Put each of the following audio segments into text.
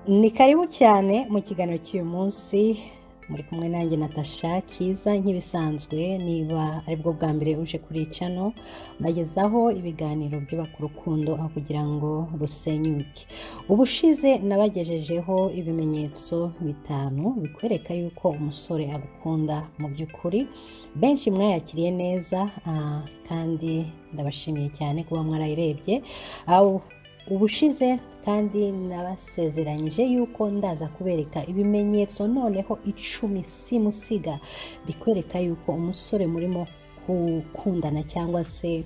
ni karibu cyane mu kiganiro cy'uyu munsi muri kumwe nanjye natasha kiza nk'ibisanzwe niba aribwo bwa mbere uje kuri cano bagezaho ibiganiro byubaka urukundo aho kugira ngo rusenyuke ubushize nabagejejeho ibimenyetso bitanu bikwereka yuko umusore agukunda mu by'ukuri benshi mwayakiriye neza ah, kandi ndabashimiye cyane kuba mwarayirebye aho ubushize kandi nabasezeranyije yuko ndaza kubereka ibimenyetso noneho icumi simusiga bikwereka yuko umusore murimo gukundana cyangwa se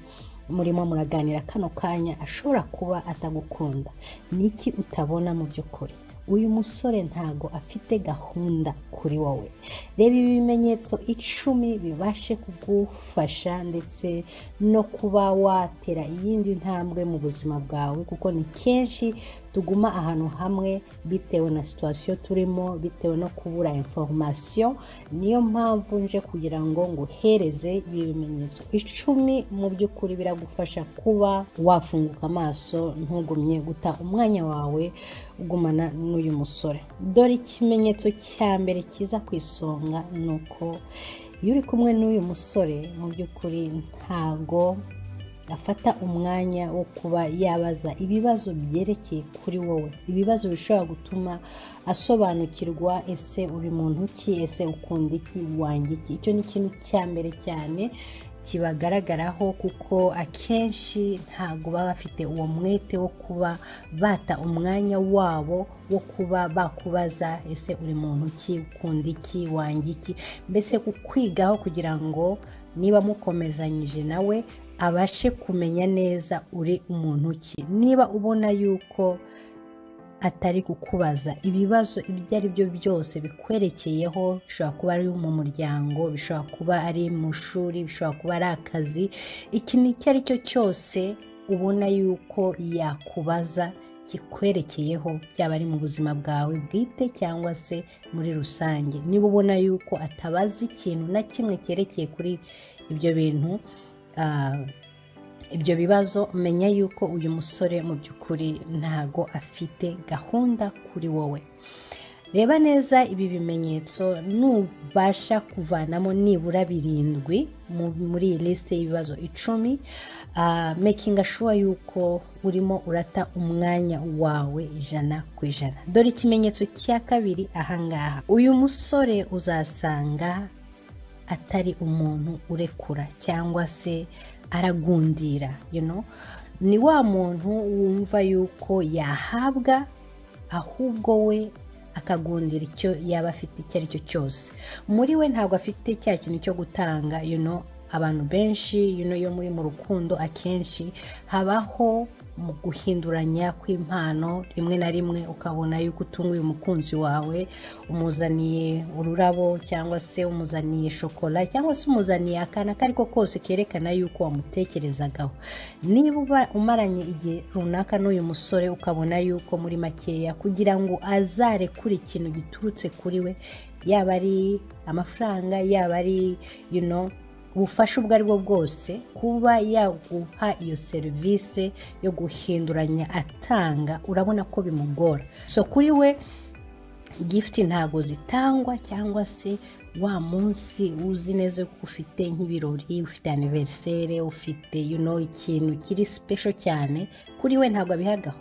murimo muraganira kano kanya ashobora kuba atagukunda ni iki utabona mu by'ukuri uyu musore ntago afite gahunda kuri wowe reba ibi bimenyetso icumi bibashe kugufasha ndetse no kuba watera iyindi ntambwe mu buzima bwawe kuko ni kenshi tuguma ahantu hamwe bitewe na situwasiyo turimo bitewe no kubura inforomasiyo niyo mpamvu nje kugira ngo nguhereze ibi bimenyetso icumi mu by'ukuri biragufasha kuba wafunguka amaso ntugumye guta umwanya wawe ugumana n'uyu musore dore ikimenyetso cya mbere kiza ku isonga ni uko iyo uri kumwe n'uyu musore mu by'ukuri ntago afata umwanya wo kuba yabaza ibibazo byerekeye kuri wowe ibibazo bishobora gutuma asobanukirwa ese uri muntu ki ese ukunda iki wanga iki icyo ni ikintu cya mbere cyane kibagaragaraho kuko akenshi ntabwo baba bafite uwo mwete wo kuba bata umwanya wabo wo kuba bakubaza ese uri muntu ki ukunda iki wanga iki mbese kukwigaho kugira ngo niba mukomezanyije nawe abashe kumenya neza uri umuntu ki niba ubona yuko atari kukubaza ibibazo ibyo ari byo byose bikwerekeyeho bishobora kuba ari mu muryango bishobora kuba ari mu ishuri bishobora kuba ari akazi ikintu icyo ari cyo cyose ubona yuko yakubaza kikwerekeyeho byaba ari mu buzima bwawe bwite cyangwa se muri rusange niba ubona yuko atabaza ikintu na kimwe cyerekeye kuri ibyo bintu ibyo bibazo menya yuko uyu musore mu by'ukuri ntago afite gahunda kuri wowe reba neza ibi bimenyetso nubasha kuvanamo nibura birindwi muri iyi lisite y'ibibazo icumi mekinga shuwa yuko urimo urata umwanya wawe ijana ku ijana dore ikimenyetso cya kabiri ahangaha uyu musore uzasanga atari umuntu urekura cyangwa se aragundira ni wa muntu wumva yuko yahabwa ahubwo we akagundira icyo yaba afite icyo ari cyo cyose muri we ntabwo afite cya kintu cyo gutanga abantu benshi yo muri mu rukundo akenshi habaho mu guhinduranya kw'impano rimwe na rimwe ukabona yuko utunguye umukunzi wawe umuzaniye ururabo cyangwa se umuzaniye shokora cyangwa se umuzaniye akana ako ari ko kose kerekana yuko wamutekerezagaho niba umaranye igihe runaka n'uyu musore ukabona yuko muri makeya kugira ngo azarekure ikintu giturutse kuri we yaba ari amafaranga yaba ari yuno ubufasha ubwo ari bwo bwose kuba yaguha iyo serivisi yo guhinduranya atanga urabona ko bimugora so kuri we gifuti ntabwo zitangwa cyangwa se wa munsi uzi neza ko ufite nk'ibirori ufite aniverisere ufite ikintu kiri sipesho cyane kuri we ntabwo abihagaho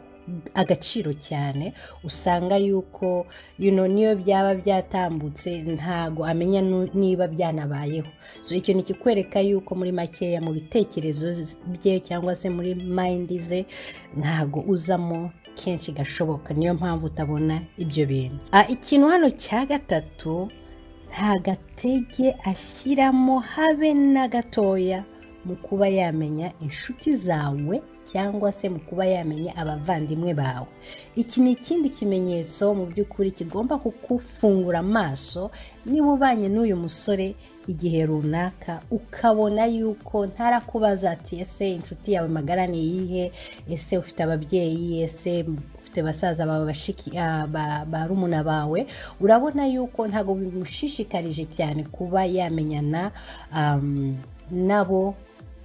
agaciro cyane usanga yuko yuno niyo byaba byatambutse ntago amenya niba byanabayeho so icyo ni ikikwereka yuko muri makeya mu bitekerezo bye cyangwa se muri mayindi ze ntago uzamo kenshi gashoboka niyo mpamvu utabona ibyo bintu ikintu hano cya gatatu nta gatege ashyiramo habe na gatoya mu kuba yamenya inshuti zawe cyangwa se mu kuba yamenya abavandimwe bawe iki ni ikindi kimenyetso mu by'ukuri kigomba kukufungura amaso niba ubanye n'uyu musore igihe runaka ukabona yuko ntarakubaza ati ese inshuti yawe magara ni iyihe ese ufite ababyeyi ese ufite basaza bawe bashiki ba rumuna bawe urabona yuko ntabwo bimushishikarije cyane kuba yamenyana nabo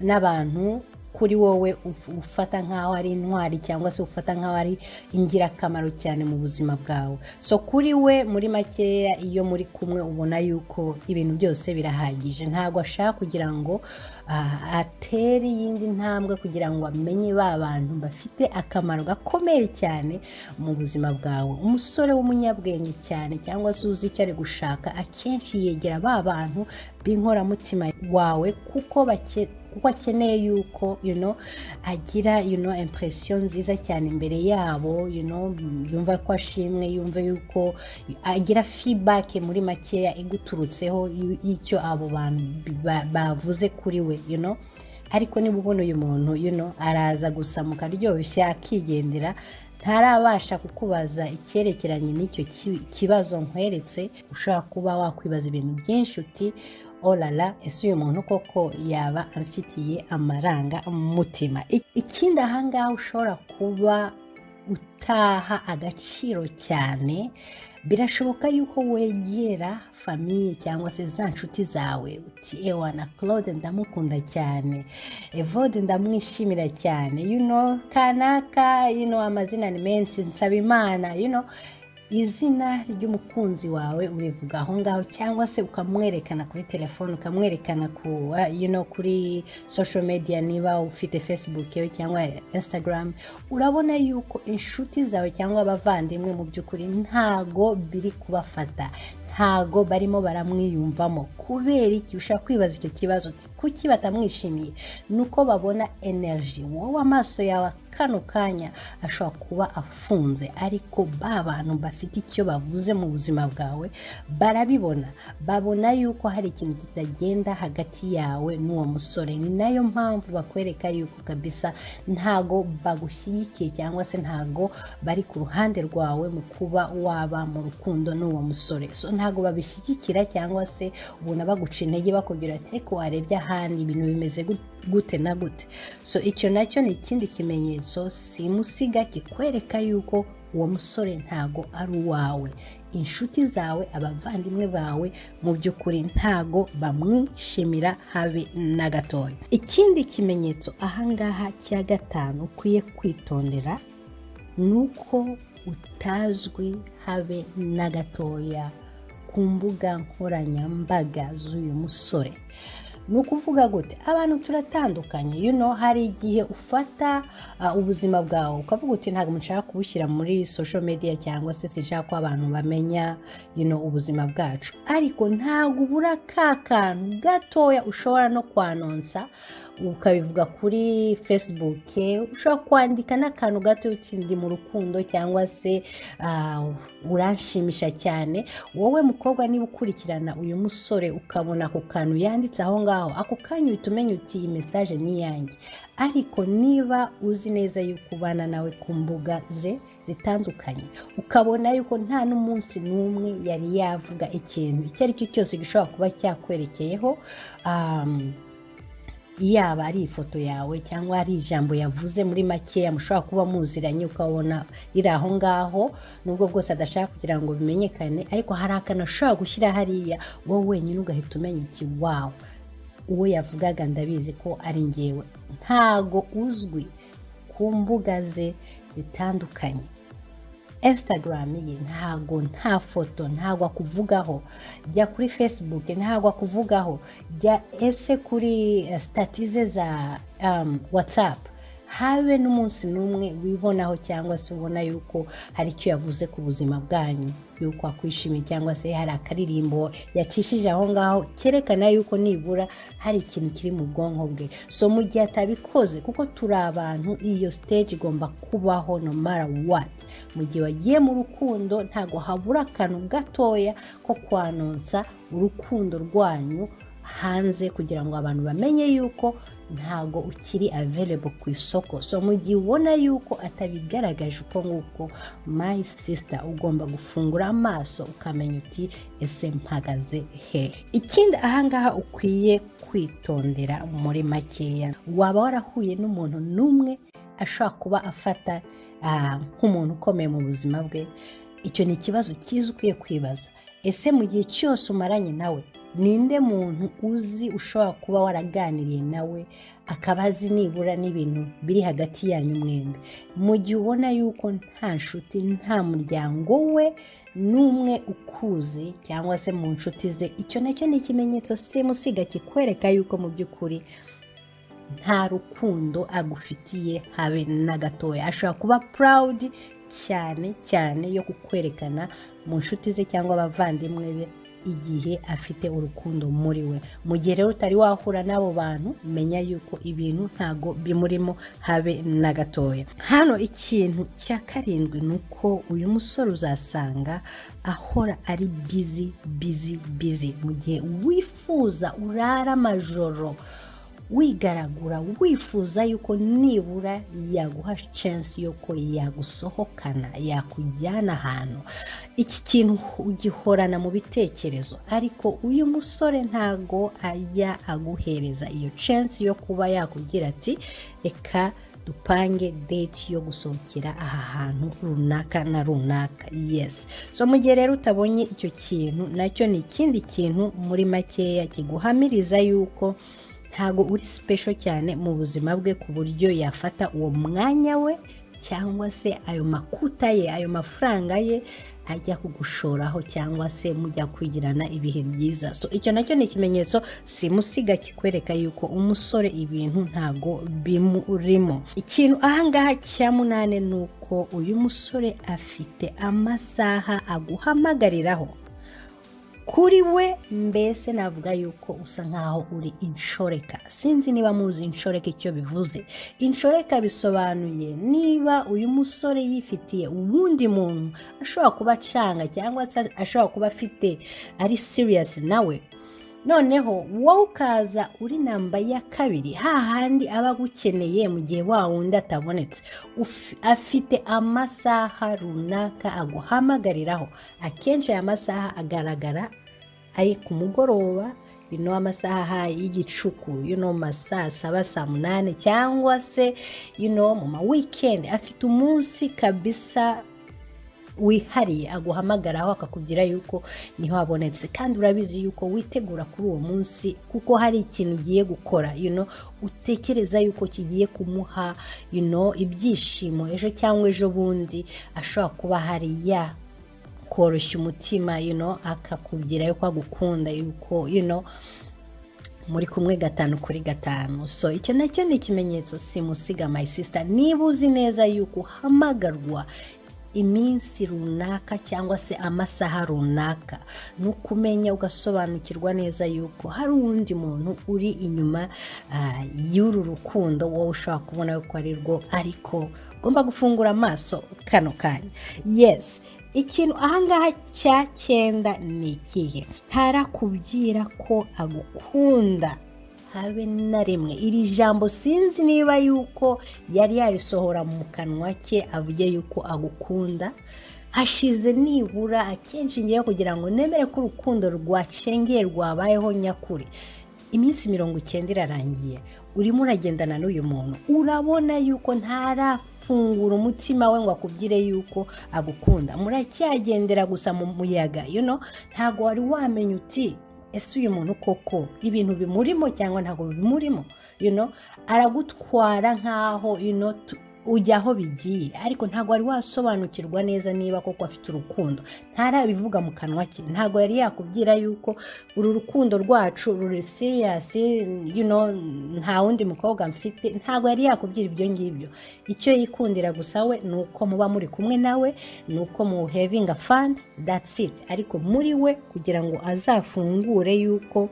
n'abantu kuri wowe uf- ufata nk'aho ari intwari cyangwa se ufata nk'aho ari ingirakamaro cyane mu buzima bwawe so kuri we muri makeya iyo muri kumwe ubona yuko ibintu byose birahagije ntabwo ashaka kugira ngo ah, atere iyindi ntambwe kugira ngo amenye ba bantu bafite akamaro gakomeye cyane mu buzima bwawe umusore w'umunyabwenge cyane cyangwa se uzi icyo ari gushaka akenshi yegera ba bantu b'inkoramutima wawe kuko bake kuko akeneye yuko you know, agira you know, impression nziza cyane imbere yabo you know, mm, yumva ko ashimwe yumva yuko agira feedback muri makeya iguturutseho yu- y'icyo abo bantu bi- ba- bavuze kuri we you know? ariko niba ubona uyu muntu you know, araza gusamuka aryoshye akigendera ntarabasha kukubaza icyerekeranye n'icyo ki- kibazo nkweretse ushobora kuba wakwibaza ibintu byinshi uti orara ese uyu muntu koko yaba amfitiye amaranga mu mutima I- ikindi ahangaha ushobora kuba utaha agaciro cyane birashoboka yuko wegera famiye cyangwa se za nshuti zawe uti ewa na claude ndamukunda cyane evode ndamwishimira cyane you know, kanaka you know, amazina ni menshi nsaba imana you know, izina ry'umukunzi wawe urivuga aho ngaho cyangwa se ukamwerekana kuri telefone ukamwerekana ku wa- you know, kuri social media niba ufite facebook yawe cyangwa instagram urabona yuko inshuti zawe cyangwa abavandimwe mu by'ukuri ntago biri kubafata ntago barimo baramwiyumvamo kubera iki ushobora kwibaza icyo kibazo uti kuki batamwishimiye ni uko babona energy wowe amaso yawe kano kanya ashobora kuba afunze ariko ba bantu bafite icyo bavuze mu buzima bwawe barabibona babona yuko hari ikintu kitagenda hagati yawe n'uwo musore ni nayo mpamvu bakwereka yuko kabisa ntago bagushyigikiye cyangwa se ntago bari ku ruhande rwawe mu kuba waba mu rukundo n'uwo musore so ntago babishyigikira cyangwa se ubona baguca intege bakubwira ati ariko warebye ahandi ibintu bimeze gute gute na gute so icyo nacyo ni ikindi kimenyetso simusiga kikwereka yuko uwo musore ntago ari uwawe inshuti zawe abavandimwe bawe mu by'ukuri ntago bamwishimira habe na gatoya ikindi kimenyetso ahangaha cya gatanu ukwiye kwitondera ni uko utazwi habe na gatoya ku mbuga nkoranyambaga z'uyu musore ni ukuvuga gute abantu turatandukanye you know, hari igihe ufata ah, ubuzima bwawe ukavuga uti ntabwo nshaka kubushyira muri social media cyangwa se sinshaka ko abantu bamenya you know, ubuzima bwacu ariko ntabwo ubura ka kantu gatoya ushobora no kwanonsa ukabivuga kuri facebook ushobora kwandika n'akantu gato uti ndi mu rukundo cyangwa se ah, uranshimisha cyane wowe mukobwa niba ukurikirana uyu musore ukabona ako kantu yanditse aho ngaho ako kanya uhita umenya uti iyi mesaje ni iyanjye ariko niba uzi neza yuko ubana nawe ku mbuga ze zitandukanye ukabona yuko nta n'umunsi n'umwe yari yavuga ikintu icyo ari cyo cyose gishobora kuba cyakwerekeyeho um, yaba ari ifoto yawe cyangwa ari ijambo yavuze muri makeya mushobora kuba muziranye ukabona iri aho ngaho nubwo bwose adashaka kugira ngo bimenyekane ariko hari akantu ashobora gushyira hariya wowe wenyine ugahita umenya uti wawu uwo yavugaga ndabizi ko ari ngewe ntago uzwi ku mbuga ze zitandukanye instagram ye ntago nta foto ntago akuvugaho jya kuri facebook ntago akuvugaho jya ese kuri eh, stati ze za um, whatsapp habe n'umunsi n'umwe wibonaho cyangwa se ubona yuko hari icyo yavuze ku buzima bwanyu yuko akwishimiye cyangwa se hari akaririmbo yacishije aho ngaho kerekana yuko nibura hari ikintu kiri mu bwonko bwe so mu gihe atabikoze kuko turi abantu iyo stage igomba kubaho no matter what mu gihe wagiye mu rukundo ntago habura akantu gatoya ko kwanonsa urukundo rwanyu hanze kugira ngo abantu bamenye yuko ntago ukiri available ku isoko so mu gihe ubona yuko atabigaragaje uko nguko my sister ugomba gufungura amaso ukamenya uti ese mpagaze hehe ikindi ahangaha ukwiye kwitondera muri makeya waba warahuye n'umuntu n'umwe ashobora kuba afata ah, nk'umuntu ukomeye mu buzima bwe icyo ni ikibazo cyiza ukwiye kwibaza ese mu gihe cyose umaranye nawe ninde muntu uzi ushobora kuba waraganiriye nawe akaba azi nibura n'ibintu biri hagati yanyu mwembi mu gihe ubona yuko nta nshuti nta muryango we n'umwe ukuzi cyangwa se mu nshuti ze icyo nacyo ni ikimenyetso simusiga kikwereka yuko mu by'ukuri nta rukundo agufitiye habe na gatoya ashobora kuba purawudi cyane cyane yo kukwerekana mu nshuti ze cyangwa abavandimwe be igihe afite urukundo muri we mu gihe rero utari wahura n'abo bantu menya yuko ibintu ntago bimurimo habe na gatoya hano ikintu cya karindwi ni uko uyu musore uzasanga ahora ari bizi bizi bizi mu gihe wifuza urara amajoro wigaragura wifuza yuko nibura yaguha chance yuko yagusohokana yakujyana ahantu iki kintu ugihorana mu bitekerezo ariko uyu musore ntago ajya aguhereza iyo chance yo kuba yakubwira ati reka dupange date yo gusohokera aha hantu runaka na runaka yes so mu gihe rero utabonye icyo kintu nacyo ni ikindi kintu muri makeya kiguhamiriza yuko ntabwo uri sipesho cyane mu buzima bwe ku buryo yafata uwo mwanya we cyangwa se ayo makuta ye ayo mafaranga ye ajya kugushoraho cyangwa se mujya kwigirana ibihe byiza so icyo nacyo ni ikimenyetso simusiga kikwereka yuko umusore ibintu ntago bimurimo ikintu ahangaha cya munani ni uko uyu musore afite amasaha aguhamagariraho kuri we mbese navuga yuko usa nkaho uri inshoreka sinzi niba muzi inshoreka icyo bivuze inshoreka bisobanuye niba uyu musore yifitiye uwundi muntu ashobora kuba acanga cyangwa se ashobora kuba afite ari siriyasi nawe noneho wowe ukaza uri namba ya kabiri hahandi aba agukeneye mu gihe wa wundi atabonetse afite amasaha runaka aguhamagariraho akenshi aya masaha agaragara ari ku mugoroba ino amasaha y'igicuku ino ma saa saba saa munani cyangwa se ino mu ma wikendi afite umunsi kabisa wihariye aguhamagaraho akakubwira yuko niho habonetse kandi urabizi yuko witegura kuri uwo munsi kuko hari ikintu ugiye gukora utekereza yuko kigiye kumuha ibyishimo ejo cyangwa ejo bundi ashobora kuba hari ya koroshya umutima akakubwira yuko agukunda yuko muri kumwe gatanu kuri gatanu so icyo nacyo ni ikimenyetso simusiga mayisisita niba uzi neza yuko uhamagarwa iminsi runaka cyangwa se amasaha runaka ni ukumenya ugasobanukirwa neza yuko hari uwundi muntu uri inyuma y'uru rukundo wowe ushobora kubona yuko ari rwo ariko ugomba gufungura amaso kano kanya yesi ikintu ahangaha cya cyenda ni ikihe ntarakubwira ko agukunda habe na rimwe iri jambo sinzi niba yuko yari yarisohora mu kanwa ke avuge yuko agukunda hashize nibura akenshi ngewe kugira ngo nemere ko urukundo rwacengeye rwabayeho nyakuri iminsi mirongo icyenda irarangiye urimo uragendana n'uyu muntu urabona yuko ntarafungura umutima we ngo akubwire yuko agukunda muracyagendera gusa mu muyaga ntabwo wari wamenya uti ese uyu muntu koko ibintu bimurimo cyangwa ntabwo bimurimo aragutwara nk'aho ujya aho bigiye ariko ntabwo wari wasobanukirwa neza niba koko afite urukundo ntarabivuga mu kanwa ke ntabwo yari yakubwira yuko uru rukundo rwacu ruri siriyasi nta wundi mukobwa mfite ntabwo yari yakubwira ibyo ngibyo icyo yikundira gusa we ni uko muba muri kumwe nawe ni uko muhevinga fani datsi iti ariko muri we kugira ngo azafungure yuko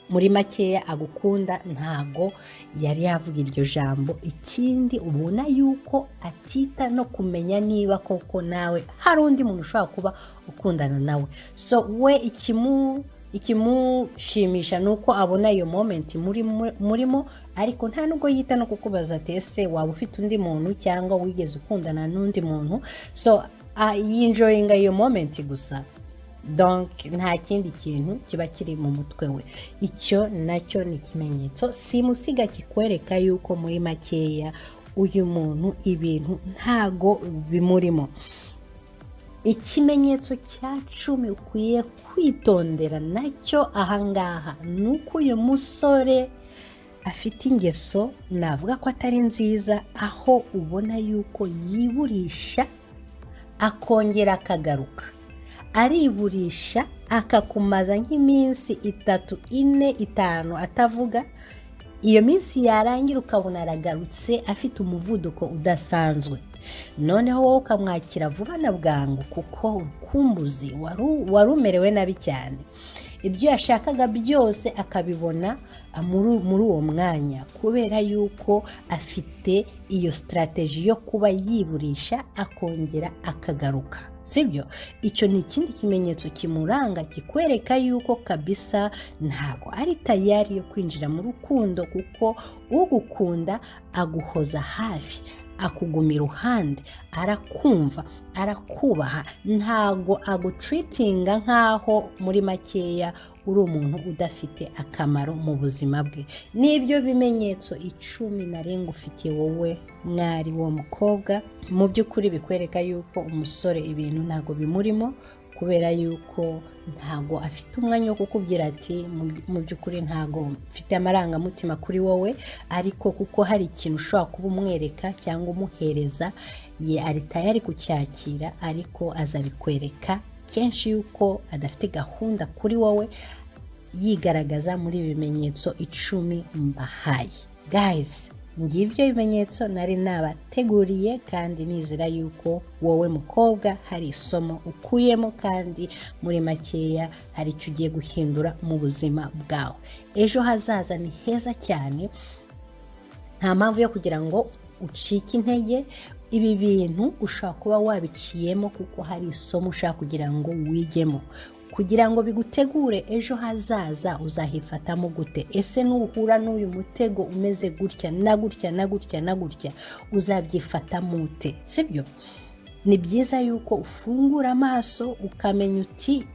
muri makeya agukunda ntago yari yavuga iryo jambo ikindi ubona yuko atita no kumenya niba koko nawe hari undi muntu ushobora kuba ukundana nawe so we ikimushimisha ni uko abona iyo momenti murimo ariko nta nubwo yita no kukubaza ati ese waba ufite undi muntu cyangwa wigeze ukundana n'undi muntu so yinjoyinga iyo momenti gusa donke nta kindi kintu kiba kiri mu mutwe we icyo nacyo ni ikimenyetso simusiga kikwereka yuko muri makeya uyu muntu ibintu ntago bimurimo ikimenyetso cya cumi ukwiye kwitondera nacyo ahangaha ni uko uyu musore afite ingeso navuga ko atari nziza aho ubona yuko yiburisha akongera akagaruka ariburisha akakumaza nk'iminsi itatu ine itanu atavuga iyo minsi yarangira ukabona aragarutse afite umuvuduko udasanzwe noneho wowe ukamwakira vuba na bwangu kuko urukumbuzi wari umerewe nabi cyane ibyo yashakaga byose akabibona muri uwo mwanya kubera yuko afite iyo sitarategi yo kuba yiburisha akongera akagaruka sibyo icyo ni ikindi kimenyetso kimuranga kikwereka yuko kabisa ntabwo ari tayari yo kwinjira mu rukundo kuko ugukunda aguhoza hafi akuguma iruhande arakumva arakubaha ntago aguciritinga nk'aho muri makeya uri umuntu udafite akamaro mu buzima bwe n'ibyo bimenyetso icumi ntarengwa ufitiye wowe mwari wo mukobwa mu by'ukuri bikwereka yuko umusore ibintu ntabwo bimurimo kubera yuko ntabwo afite umwanya wo kukubwira ati mu by'ukuri ntabwo mfite amarangamutima kuri wowe ariko kuko hari ikintu ushobora kuba umwereka cyangwa umuhereza ye ari tayari kucyakira ariko azabikwereka kenshi yuko adafite gahunda kuri wowe yigaragaza muri ibi bimenyetso icumi mbahaye gayizi ngibyo bimenyetso nari nabateguriye kandi nizera yuko wowe mukobwa hari isomo ukuyemo kandi muri makeya hari icyo ugiye guhindura mu buzima bwawe ejo hazaza ni heza cyane nta mpamvu yo kugira ngo ucike intege ibi bintu ushobora kuba wabiciyemo kuko hari isomo ushaka kugira ngo wigemo kugira ngo bigutegure ejo hazaza uzahifatamo gute ese nuhura n'uyu mutego umeze gutya na gutya na gutya na gutya uzabyifatamo ute sibyo ni byiza yuko ufungura amaso ukamenya uti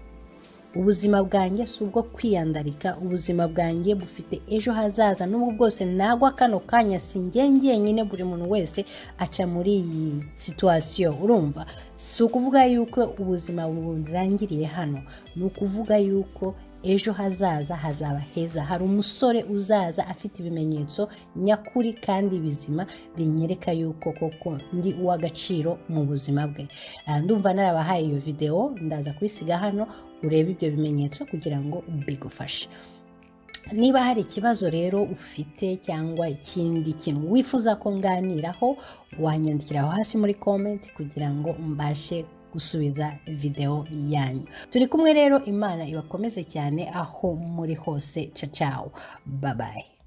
ubuzima bwanjye si ubwo kwiyandarika ubuzima bwanjye bufite ejo hazaza n'ubwo bwose nagwa kano kanya sinjye njyenyine buri muntu wese aca muri iyi situwasiyo urumva si ukuvuga yuko ubuzima burangiriye hano ni ukuvuga yuko ejo hazaza hazaba heza hari umusore uzaza afite ibimenyetso nyakuri kandi bizima binyereka yuko koko ndi uw'agaciro mu buzima bwe ndumva narabahaye iyo videwo ndaza kubisiga hano urebe ibyo bimenyetso kugira ngo bigufashe niba hari ikibazo rero ufite cyangwa ikindi kintu wifuza ko nganiraho wanyandikiraho hasi muri komenti kugira ngo mbashe gusubiza videwo yanyu turi kumwe rero imana ibakomeze cyane aho muri hose cacawo babaye